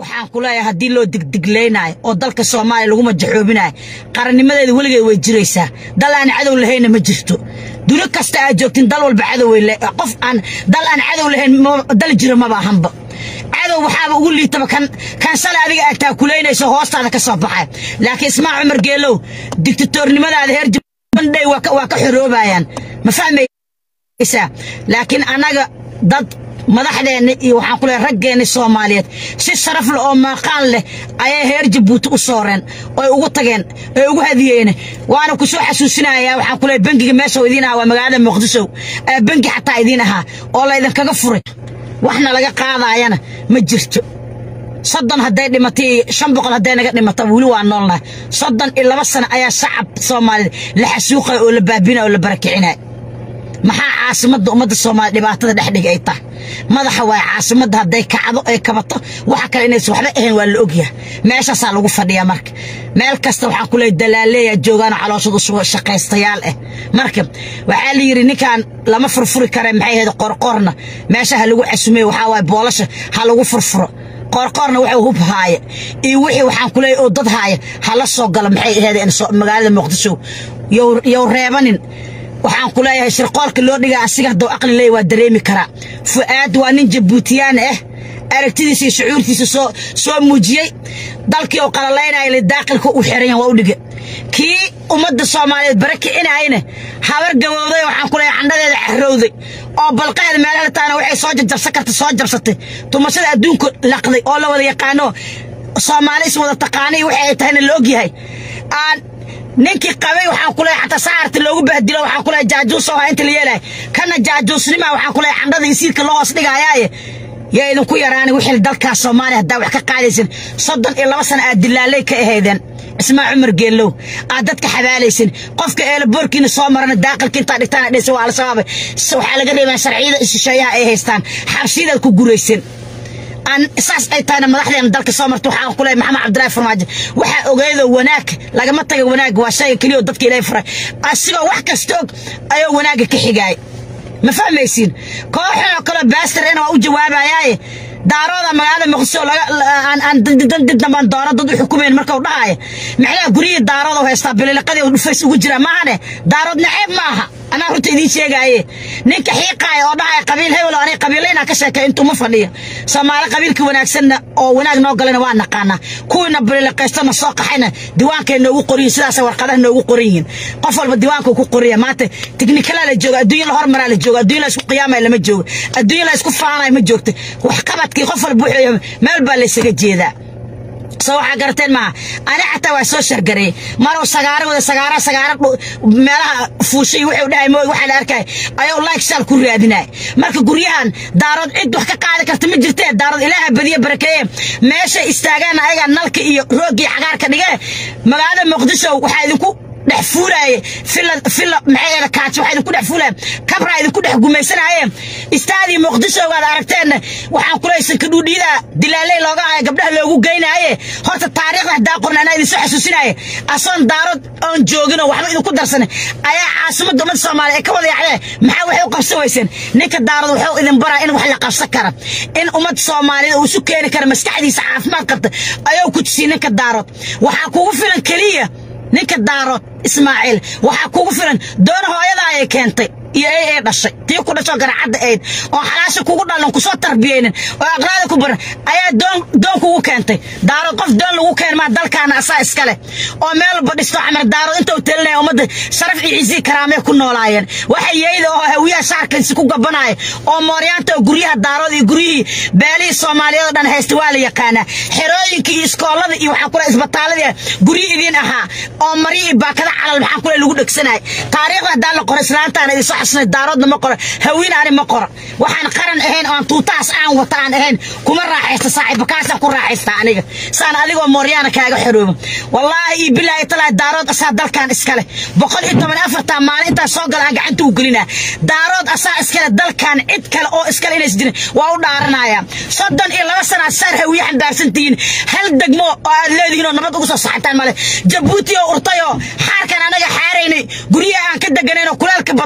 waxaan ku leeyahay haddii loo digdiglaynayo oo dalka soomaaliya lagu majaxoobinayo qarannimadeeda weligeed way jiraysaa dal aan cadow lahayna ma jirto duni kasta aad joogtin dal walba cadoway qof aan dal aan cadow lahayn dal jiro maba ahanba cadow waxaaba ugu liitaba kan kan sale adiga aad taakulaynayso hoostaada ka soo baxay laakiin ismaa cumar geelow digtatoornimadaada heer jibandhay waa ka xoroobayaan ma fahmaysaa laakiin annaga dad madaxdeenna iyo waxaan ku leehay raggeenni soomaaliyeed si sharaf leh oo maaqaan leh ayay heer jabuuti u sooreen oy ugu tageen oy ugu hadiyeen waana ku soo xasuusinayaa waxaan ku leehay bangiga meesha idiin ahaa waa magaalada muqdisho ee bangi xataa idiin ahaa oo laydinkaga furay waxna laga qaadaayana ma jirto soddon hadday dhimatay iyo shan boqol hadday naga dhimata weli waa noolnahay soddon iyo laba sano ayaa shacab soomaaliyeed la xasuuqaya oo la baabinaya oo la barakicinaya maxaa caasimadda ummadda soomaaliya dhibaatada dhexdhiga ay tahay madaxa waay caasimadda hadday kacdo ay kabato waxa kale inaysan waxba ahayn waa la ogyahay meeshaasaa lagu fadhiyaa marka meel kasta waxaan ku leeyahay dalaaleeyaa joogaanoo calooshooda usuga shaqaystayaal ah marka waxaa la yidhi ninkaan lama furfuri kare maxay ahayd qorqorna meesha ha lagu casumeyo waxaa waay boolasha ha lagu furfuro qoorqoorna wuxuu hub haaya iyo wixii waxaan ku leeyahay oo dad haaya ha la soo galo maxay ahayd magaalada muqdisho yow reebanin waxaan ku leeyahay shirqoolka loo dhigaa asiga hadduu aqli leeya waa dareemi karaa fu'aad waa nin jabuutiyaan ah aragtidiisa iyo shucuurtiisa soo soo muujiyey dalkii uu qalalaynaya li daaqilka u xiran waa u dhiga kii ummadda soomaaliyeed bara kicinayna habar gabowday waxaan ku leeyahay candhadeeda carrowday oo balqeeda meelaha taana waxay soo jajabsan karta soo jabsatay tumashada adduunka laqday oo la wada yaqaano soomaali is wada taqaanay waxay ay tahayna la ogyahay aan ninkii qabay waxaan ku leeyahay xataa saarta loogu bahdilo waxaan ku leeyahay jaajuus oo inta la yeelay kana jaajuusnima waxaan ku leeyahay candhada isiirka loo hoos dhigayaaye yaa idinku yaraani wixii dalkaas soomaaliya haddaa wax ka qaadaysan soddon iyo laba sana aad dilaalay ka ahaydeen ismaa cumar geellow aad dadka xabaalaysan qofka eelaboorkiina soo marana daaqilka intaa dhigtaan dhisa waa al-shabaab waxaa laga reebaa sharciyada shisheeyaha ay haystaan xabsiyadaad ku guraysan aan saas ay tahayna madaxdeena dalka soo marta waxaan ku leeyahay maxamed cabdillaahi farmaajo waxaa ogeedo wanaag lagama taga wanaag waa shayga keliya oo dadka ilaahay faray asigoo wax kasta og ayuu wanaagga ka xigaay ma fahmaysiin kooxan oo kale baastarena waa u jawaabayaaye daarooda magaalada muqdisho aan doona dad u xukumayn marka u dhahaya macnaha guryihii daarooda u haystaa bililiqadii dhufays ugu jira maahane daarood naceeb ma aha anaa runta idiin sheegaaye ninka xiiqaaya oo dhahaya qabiil hebel oo anay qabiilla inaa ka sheekay intuma fadhiya soomaali qabiilka wanaagsanna oo wanaag noo galayna waa naqaanaa kuwiina bililiqaystana soo qaxayna diwaankay noogu qoran yihin sidaasay warqadaha noogu qoran yihiin qof walba diwaanka ku qoraya maanta tiknikalaa la jooga adduunya la hormaraa la jooga adduunya la isku qiyaamaya lama joogo adduunya la isku faanaya ma joogta wax qabadkii qof walba wuxuu meel baa la isaga jeedaa soo waxaa garateen maaha ani xataa waa soo shargareeyey maruu sagaaro wada sagaara sagaara meelaha fuushay wuxuu dhahay mooy waxaa la arkay ayuu like shaal ku raadinaya marka guryahan daarood cid wax ka qaadi karta ma jirtee daarood ilaaha badiye barakeeye meeshay istaagaan ayagaa nalka iyo roogii cagaarka dhigee magaalada muqdisho waxaa idinku dhex fuulaaye fila fila maxay ahayd kaaji waxaa idinku dhex fuulaaye kabraa idinku dhex gumaysanaaye istaadii muqdisho waad aragteen waxaan ku leeyahay sankadhuudhiyada dilaaley looga haya gabdhaha loogu geynaaye horta taariikhda haddaa qorna anaa idin soo xasuusinaaye asoon daarood oon jooginoo waxba idinku darsan ayaa caasimadda ummadda soomaaliya ay ka wada yacdee maxaa waxay u qabsan weyseen ninka daarood wuxuu idin baraa in wax la qabsan kara in ummadda soomaaliyeed uu isu keeni kara maskaxdiisa caafimaad qabta ayuu ku tusiyey ninka daarood waxaa kugu filan keliya ninka daarood ismaaciil waxaa kugu filan doona hooyada ayay keentay iyo ay ay dhashay tii ku dhashoo garacadda ayd oo xalaasha kugu dhalan kusoo tarbiyeynin oo aqlaada ku baran ayaa doon doon kugu keentay daarood qof doon lagu keen maa dalkaana asaa iskale oo meel walba dhisto camar daarood inta u telinaya ummadda sharaf iyo ciisii karaamee ku noolaayeen waxa yeeyda oo hawiyaha shaarkiisi ku gabanaya oo mooryaanta oo guryaha daarood iyo guryihii beelihii soomaaliyeed oo dhan haysta waa la yaqaanaa xerooyinka iyo iskoolada iyo waxaan kule isbitaaladii guryi idiin ahaa oo mari iyo baakada calal maxaan kule lagu dhegsanaya taariikhda haddaa la qoro islaantaana idin soo xasuusnay daaroodna ma qoro hawiin ani ma qoro waxaan qaran ahayn oon tuutahaas aan wata aan ahayn kuma raaxaysta saaxiiba kaasaan ku raaxaysta aniga saan adigoo mooryaana kaaga xoroobo wallaahi iyo bilaahi talaahi daarood asaa dalkan iskale boqol iyo toban afartaa maalin intaa soo gala aan gacanta u gelinaa daarood asaa iskale dalkan cid kale oo iskale inays jirin waa u dhaaranaya soddon iyo laba sana saar hawiye xambaarsan tihiin hal degmo oo aad leedihiin oo nabad ugu soo saxataan male jabuuti oo urtay oo xaarkan anaga xaaraynay guryaha aan ka deganayn oo kulaalka badnaa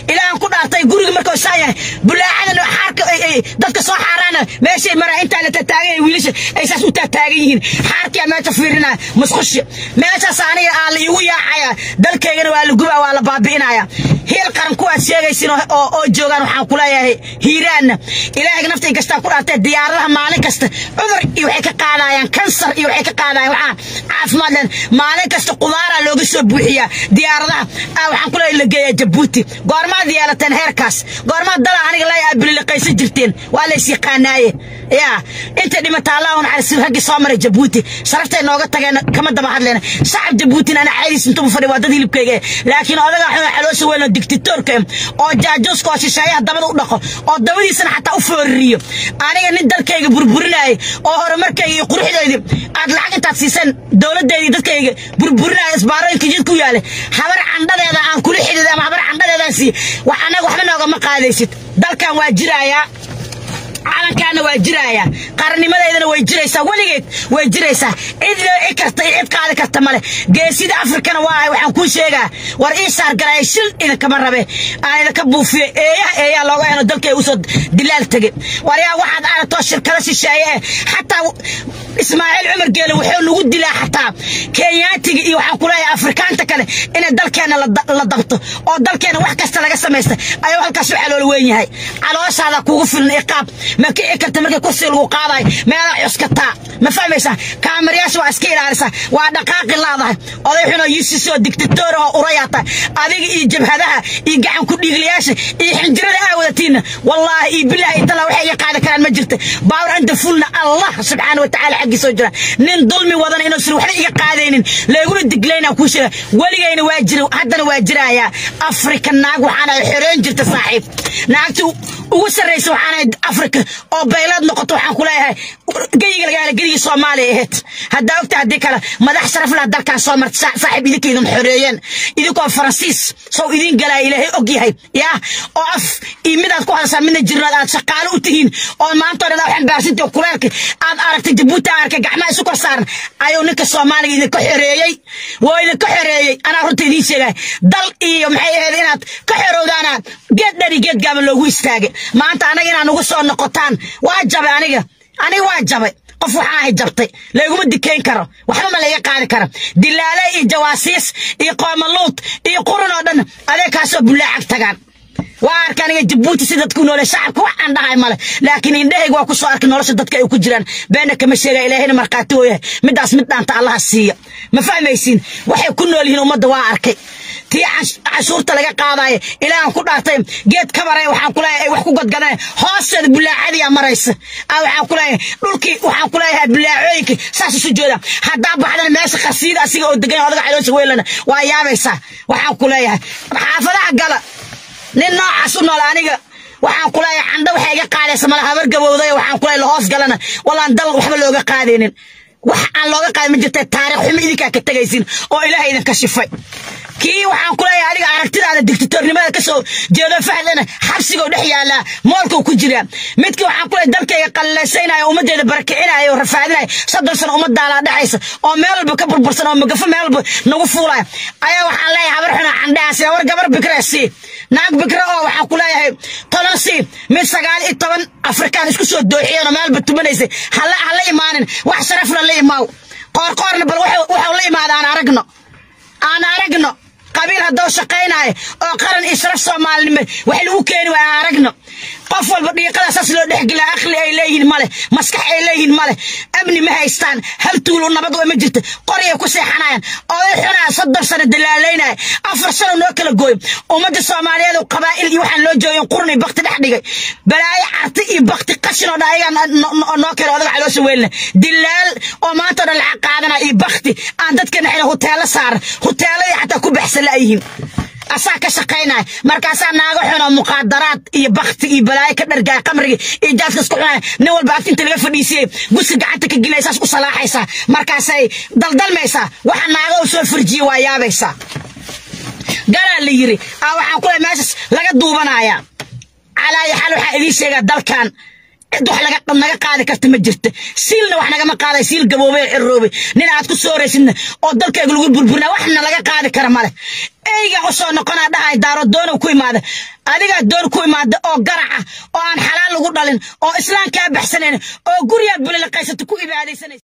ilaahan ku dhaartay guriga markuu saan yahay bulaacadan xaarka dadka soo xaaraana meeshay maraa intaa la tataagan wiilasha ay saas u taataagan yihiin xaarkiyaa meesha fiirinaya musqushi meeshaas aniga aa la iigu yaacaya dalkaygana waa la gubaa waa la baabi'inaya heel qaran kuwaad sheegaysin oo joogaan waxaan ku leeyahay hiiraanna ilaahay naftay gastaa ku dhaartay diyaaradaha maalin kasta cudur iyo waxay ka qaadayaan kansar iyo waxay ka qaadayaan waxaa caafimaad leen maalin kasta qudaaraa looga soo buuxiyaa diyaaradaha waxaan ku leeyahay la geeyaa jabuuti goormaad yeelateen heerkaas goormaad dala aniga leeyahay bililiqaysan jirteen waa lays yaqaanaaye yaa inta dhimata allah naxariis raggii soo maray jabuuti sharaftay nooga tageen kama daba hadleen shacab jabuutina ana caadiis intuu fadhi waa dad hilibkayga laakiin odaga xun xaloosha weyn oo dictatorka oo jaajuuska oo shisheeyaha dabada u dhaqo oo dabadiisana xataa u fooririyo aniga nin dalkayga burburinaayo oo horumarkayga iyo quruxdeydii aad lacag intaad siiseen dowladdeydii dadkayga burburinaayo isbaarooyinka jid ku yaale habar candhadeeda aan kula xidhiid ama habar candhadeedaan siiye wax annaga waxba noogama qaadaysid dalkan waa jiraayaa calankaana waa jiraaya qarannimadeydana way jiraysaa weligeed way jiraysaa cid looci karta iyo cid qaadi karta male geesida afrikana waa waxaan kuu sheegaa war ii saargalaaya shil idinkama rabe aan idinka buufiyo eeyaha eeyaa looga heno dalkay usoo dilaal tege war yaa waxaad aragtoo shirkada shisheeye eh xataa ismaaciil cumar geele wuxuu nagu dilaa xataa kenyaatiga iyo waxaan ku leeyahay afrikaanta kale inay dalkeenna la dabto oo dalkeenna wax kasta laga samaysta ayuu halkaas u calool weyn yahay calooshaada kugu filan iqaab ma kici karta markii kursiga lagu qaadayo meelaa cuskataa ma fahmaysaa kaamirayaasha waa iska ilaalisaa waa dhaqaaqi laadahay oday xunoo yusisoo dictator oo urayaa tahay adiga iyo jabhadaha iyo gacan ku dhiiglayaasha iyo xinjirada aa wadatiinna wallaahi iyo bilaahi iyo talaa waxay iga qaadi karaan ma jirta baawar anta fulna allah subxaana wa tacaala xaggiisoo jira nin dulmi wadana inuusan waxba iga qaadaynin layguna diglaynaa kuu sheega weligayna waa jira haddana waa jiraayaa afrika naag waxaana xoreyn jirta saaxiib naagti ugu sarraysa waxaana afrika oo baylaad noqoto waxaan ku leeyahay geyiga laga hela geligii soomaaliya ahayd haddaa ogta haddii kale madax sharaf lah dalkan soo marta saaxiib idinka idin xoreeyeen idinkoo faransiis sow idiin galaya ilaahay og yahay yaa oo af iyo midaad ku hadashaa midna jirnaad aad shaqaalo u tihiin oo maanta odhan waxaan baarsinta kuleelka aad aragtay jabuuti aan arkay gacmaha isu kor saaran ayuu ninka soomaaliga idinka xoreeyey waa idinka xoreeyey anaa runta idiin sheegaya dal iyo maxay ahayd inaad ka xorowdaanaad geed dhari geed gaaban loogu istaagay maanta anaga inaad ugu soo noqotaan waa jabay aniga aniga waa jabay qof waxaa ahay jabtay layguma dikayn karo waxba ma layga qaadi karo dilaale iyo jawaasiis iyo qoomaluud iyo qurun oo dhan adee kaasoo bullaacag tagaan waa arka aniga jabuuti si dadku noole shacabka wax aan dhahay male laakiin indhahayga waa ku soo arkay nolosha dadka ay ku jiraan beena kama sheega ilaahayna markhaati oo yahay midaas mid dhaanta allaha siiya ma fahmaysiin waxay ku nool yihiin ummadda waa arkay tii cashuurta laga qaadaayo ilaahan ku dhaartay geed kabaraya waxaan kuleeyahay ay wax ku gadgadeen hoosteeda bulaacadiyaa maraysa waxaan kuleeyahay dhulkii waxaan kuleeyahay bulaacooyinkii saas isu jooda haddaa baxdana meesha khasiida asiga oo degan odaga caloosha weylana waa yaabaysaa waxaan ku leeyahay xaafadaha gala nin noocaas u nool aniga waxaan ku leeyahay candho waxay iga qaadaysa mala habar gabowday waxaan ku leeyahay lahoos galana wallaan dal waxba looga qaadaynin wax aan looga qaadin ma jirta taariikh xumo idinkaa ka tegaysin oo ilaahay idinka shifay kii waxaan ku leeyahay adiga aragtidaada dictatornimada ka soo jeedo fahdana xabsigoo dhex yaallaa moolkuu ku jiraa midkii waxaan ku leeyahay dalkayga qallaysaynaya ummaddeeda barakicinaya oo rafaadinaya soddon sano ummadaalaa dhexaysa oo meel walba ka burbursan oo magafo meel walba nagu fuulaya ayaa waxaan leeyahay habar xuna candhaasi war gabar bikra sii naag bikra oo waxaan ku leeyahay toban sii mid sagaal iyo toban afrikaan isku soo dooxiyeen oo meel walba tumanaysay hala hala imaanin wax sharafna la imaaw qoorqoorna bal waxuu la imaada aan aragno aan aragno qabiil haddoo shaqaynaayo oo qaran iyo sharaf soomaalinimo wax lagu keeni waaya aan aragno qof walba dhiiqada saas loo dhexgelaa aqli ay leeyihiin male maskax ay leeyihiin male amni ma haystaan hal tuulo nabad waa ma jirta qoryay ku seexanayaan oday xunaa soddon sano dalaalaynaya afar sano noo kala gooyo ummadda soomaaliyeed oo qabaa'il iyo waxaan loo joogin qurni bakti dhex dhigay balaayo carti iyo bakti qashin oo dhan ayagaa noo kale odaga caloosha weylina dilaal oo maanta o dhan lacag qaadanaya iyo bakti aan dadka dhexina huteelo saaran huteeladii xataa ku baxsan la'yihiin asaa ka shaqaynaya markaasaa naago xun oo muqaadaraad iyo bakti iyo balaayo ka dhargaaya qamriga iyo jaadka isku cunaya nin walba agtinta laga fadhiisiyey guska gacanta ka gelinaya saas u salaaxaysaa markaasay daldalmaysaa waxa naago u soo farjiye waa yaabaysaa galaa la yiri aa waxaan ku lehay meeshas laga duubanaya calaayo xal waxaa idiin sheegaa dalkan cid wax naga qaadi karta ma jirta siilna wax nagama qaaday siil gaboobey ciroobe nin aad ku soo horaysidna oo dalkayga lagu burburina waxna laga qaadi kara male eyga u soo noqonaa dhahay daaro doona ku imaada adigaa doon ku imaada oo garaca oo aan xalaal lagu dhalin oo islaamkaa baxsanayn oo gurigaad bulilaqaysata ku ibaadaysanaysa